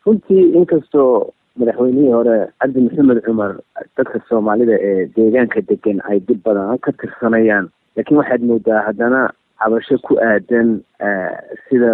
runtii inkastoo madaxweynihii hore cabdi maxamed cumar dadka soomaalida ee deegaanka degan ay dib badan ka tirsanayaan laakiin waxaad moodaa haddana cabasho ku aadan sida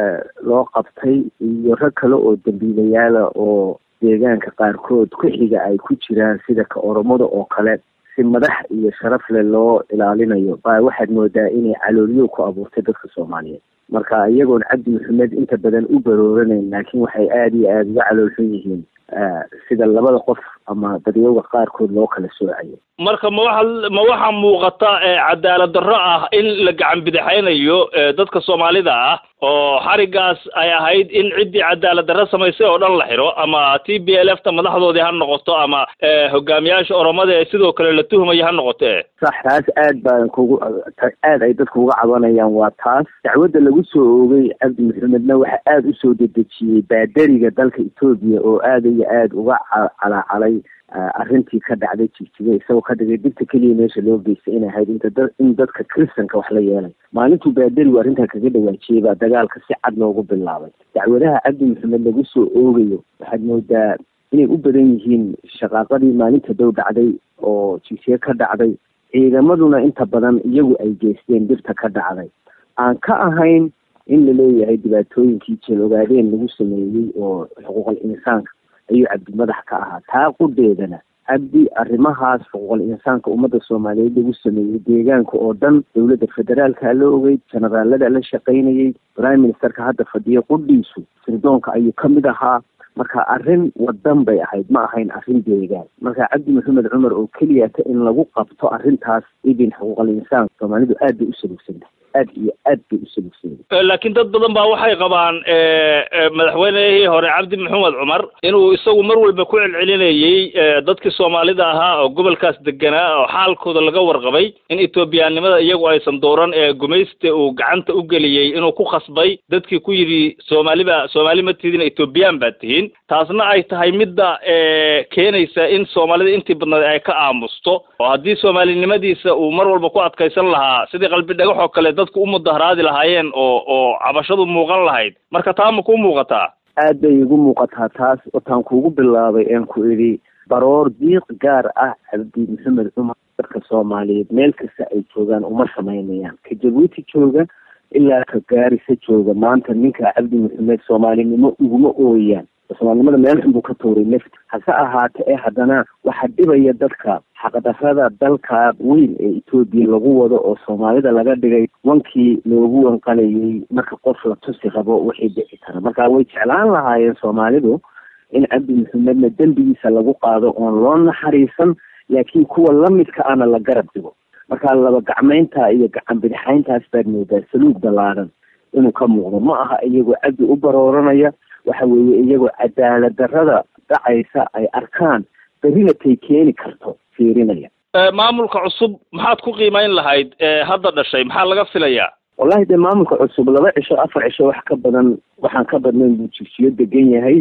loo qabtay iyo rag kale oo dambiilayaala oo deegaanka qaarkood ku xiga ay ku jiraan sida ka oromada oo kale si madax iyo sharaf leh loo ilaalinayo baa waxaad moodaa inay calooliyo ku abuurtay dadka soomaaliyeed marka iyagoon cabdi maxamed inta badan u barooranayn laakiin waxay aada iyo aada uga caloolxun yihiin sida labada qof ama dadyooga qaarkood loo kala soocayo marka ma waxa ma waxaa muuqata cadaalad darro ah in la gacan bidixaynayo dadka soomaalida ah oo xarigaas ay ahayd in ciddii cadaalad darro samaysay oo dhan la xiro ama t b l f ta madaxdoodii ha noqoto ama hogaamiyaasha oromada ee sidoo kale la tuhmaya ha noqote sax taas aad baan kugu aad ay dadku uga cabanayaan waa taas dacwadda lagu soo oogay cabdi maxamedna waxa aada usoo dedejiyey baadariga dalka etoobiya oo aada iyo aada uga calaacalay arrintii ka dhacday jigjiga isagoo ka dhigay dhibta keliya meesha loo geystay inay ahayd inta da in dadka kristanka wax la yeelay maalintuu baadarigu arrintaa kaga dhawaajiyey baa dagaalka si cad loogu bilaabay dacwadaha cabdi maxamed lagu soo oogayo waxaad moodaa inay u badan yihiin shaqaaqadii maalinta dow dhacday oo jigjiga ka dhacday ciidamaduna inta badan iyagu ay geysteen dhibta ka dhacday aan ka ahayn in la leeyahay dhibaatooyinkii jeel ogaadeen lagu sameeyey oo xuquuqal insaanka ayuu cabdi madax ka ahaa taa qudeedana cabdi arrimahaas xuquuqal insaanka ummadda soomaaliyeed lagu sameeyey deegaanka oo dhan dowladda federaalka la ogey generaalada la shaqaynayey prime ministerka hadda fadhiyo qudhiisu sirdoonka ayuu ka mid ahaa marka arrin wadan bay ahayd ma ahayn arrin deegaan marka cabdi maxamed cumar oo keliyata in lagu qabto arrintaas idin xuquuqal insaan soomaalidu aad bay u salugsantahay aad iyo aad bay u salugsanyahay laakiin dad badan baa waxay qabaan madaxweynihii hore cabdi maxamed cumar inuu isagu mar walba ku celcelinayey dadkii soomaalida ahaa oo gobolkaas deganaa oo xaalkooda laga warqabay in etoobiyaanimada iyagu aysan dooran ee gumaysta uu gacanta u geliyey inuu ku khasbay dadkii ku yidhi soomaaliba soomaali ma tidin etoobiyaan baad tihiin taasna ay tahay midda keenaysa in soomaalida intii badnayd ay ka aamusto oo haddii soomaalinimadiisa uu mar walba ku adkaysan lahaa sidii qalbi dhagax oo kale dadku u mudaharaadi lahaayeen oo oo cabashadu muuqan lahayd marka taa ma kuu muuqataa aad bay igu muuqataa taas wataan kuugu bilaabay een ku idhi baroor diiq gaar ah cabdi maxamed cumar dadka soomaaliyeed meel kasta ay joogaan uma samaynayaan ka jabuuti jooga ilaa ka gaarisa jooga maanta ninka cabdi maxamed soomaalinimo uguma ooyaan soomaalinimada meel xun buu ka tuuray left hase ahaate ee haddana waxaa dhibaya dadka xaqdarrada dalka weyn ee etoobiya lagu wado oo soomaalida laga dhigay wankii loogu wanqalayay marka qof la tusi rabo wixii dhici kara marka way jeclaan lahaayeen soomaalidu in cabdi maxamedna dembigiisa lagu qaado oon loo naxariisan laakiin kuwa lamidka ana la garab dhigo marka laba gacmaynta iyo gacan bidixayntaas baad moodaa saluug ballaaran inuu ka muuqdo ma aha iyagoo cabdi u barooranaya waxa weeye iyagoo cadaalad darrada dhacaysa ay arkaan berrina tay keeni karto fiirinaya maamulka cusub maxaad ku qiimayn lahayd hadda dhashay maxaa laga filayaa wallahi dee maamulka cusub laba cisho afar cisho wax ka badan waxaan ka badnayn buu jigsiyo degan yahay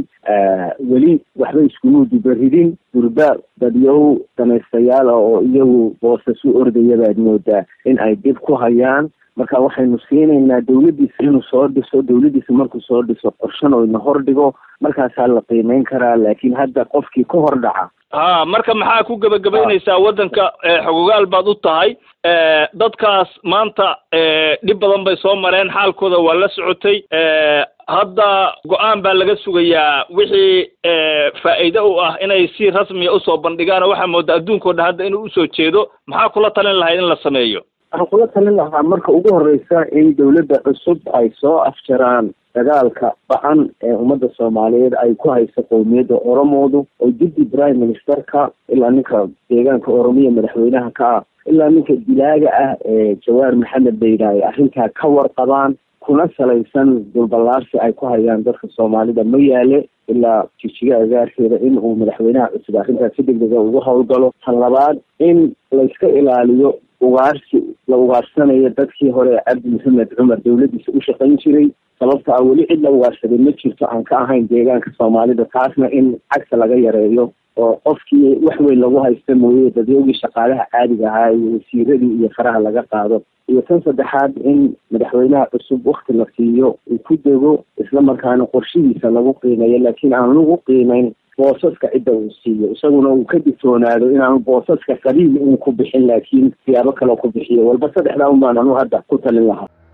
weli waxba iskuma dubaridin durba dadyow danaystayaal ah oo iyagu boosas u ordaya baad moodaa in ay dib ku hayaan marka waxaynu siinaynaa dawladdiisa inuu soo dhiso dawladdiisa markuu soo dhiso qorshan oo ina hor dhigo markaasaa la qiimeyn karaa laakiin hadda qofkii ka hor dhaca ha marka maxaa ku gebagabaynaysaa waddanka xogogaal baad u tahay dadkaas maanta dhib badan bay soo mareen xaalkooda waa la socotay hadda go-aan baa laga sugayaa wixii faa'iide u ah inay si rasmiya usoo bandhigaan oo waxaa moodaa adduunkao dhan hadda inuu usoo jeedo maxaa kula talin lahayd in la sameeyo waxaan kula talin lahaa marka ugu horeysa in dawladda cusub ay soo afjaraan dagaalka ba-an ee ummadda soomaaliyeed ay ku hayso qowmiyadda oromoodu oo jiddi prime ministerka ilaa ninka deegaanka oromiya madaxweynaha ka ah ilaa ninka dilaaga ah ee jawaar maxamed bayda ay arrintaa ka warqabaan kuna salaysan dulballaarsi ay ku hayaan dadka soomaalida ma yaale ilaa jijiga agaarkeeda in uu madaxweynaha cusub arrintaas si degdega ugu howlgalo tan labaad in layska ilaaliyo ugaarsi la ugaarsanayo dadkii hore ee cabdi maxamed cumar dawladdiisa u shaqayn jiray sababta ah weli cid la ugaarsaday ma jirto aan ka ahayn deegaanka soomaalida taasna in cagta laga yareeyo oo qofkii wax weyn lagu haysta mooye dadyoogii shaqaalaha caadiga ahaa iyo wasiiradii iyo faraha laga qaado iyo tan saddexaad in madaxweynaha cusub wakti la siiyo uu ku dego isla markaana qorshihiisa lagu qiimeeyo laakiin aan lagu qiimeyn boosaska cidda uu siiyo isaguna uu ka digtoonaado inaanu boosaska qaliil uun ku bixin laakiin siyaabo kaleo ku bixiyo walba saddexdaa un baan anu hadda ku talin lahaa